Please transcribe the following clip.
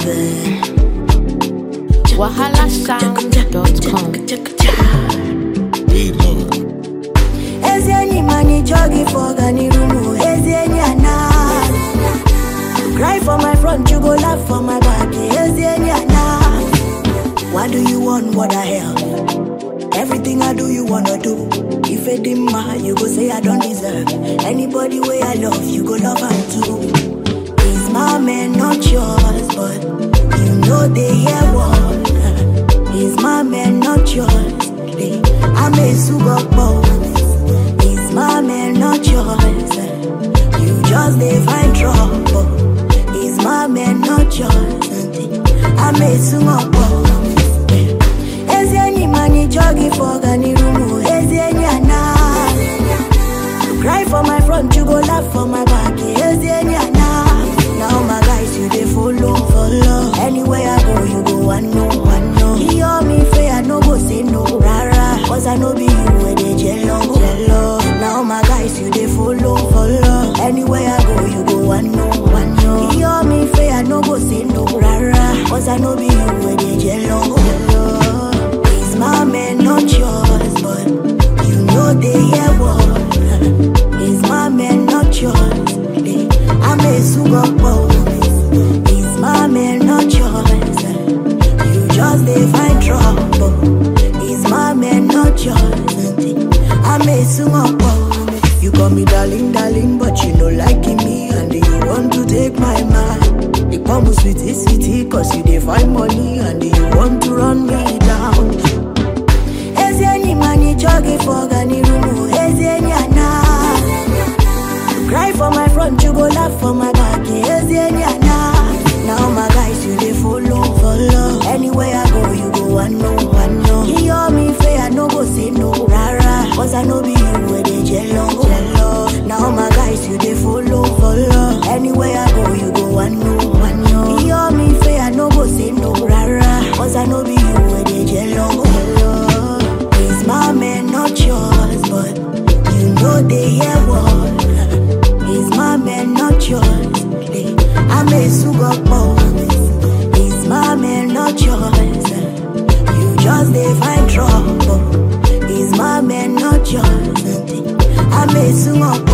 baby. wahalasound.com. Ezi enyi mani jogi for gani rumu. Ezi enyi ana. Cry for my front, you go laugh for my back. Ezi enyi ana. What do you want? What the hell? Everything I do, you wanna do. If it didn't matter, you go say I don't deserve. Anybody way I love, you go love her too. He's my man, not yours, but you know they hear what. He's my man, not yours. I'm a super He's my man, not yours. You just they find trouble. He's my man, not yours. I'm a super Ezi enyi mani jogi for gani rumu. Ezi enyi ana. Cry for my front, you go laugh for my back. Ezi enyi ana. Now my guys, you they follow, follow. Anywhere I go, you go one know, one know. He hear me fair, I no go say no, rara. Cause I know be you where they jello, jello. Now my guys, you they follow, follow. Anywhere I go, you go one know, one know. He hear me fair, I no go say no, rara. Cause I know be you where they jello, jello. He's my man, not yours, but you know they hear what. He's my man, not yours. Eh, I'm a super He's my man, not yours. You just they find trouble. He's my man, not yours. I'm a super You call me darling, darling, but you know liking me, and you want to take my man. You come sweetie, sweetie, cause you dey find money, and you want to run me down. Ezi enyi mani jogi for gani rumu. Ezi enyi ana. Cry for my front, you go laugh for my back. Ezi enyi ana. Now my guys, you they follow, follow. Anywhere I go, you go one know, one know. He hear me fair, I no go say no, rara. Cause I know be you where they jello, jello. Now my guys, you they follow, follow. Anywhere I go, you go one know, one know. He hear me fair, I no go say no, rara. Cause I know be you where they jello, jello. He's my man, not yours, but you know they hear what. He's my man, not yours. Eh, I'm a super He's my man, not yours. You just they find trouble. He's my man, not yours. I'm a super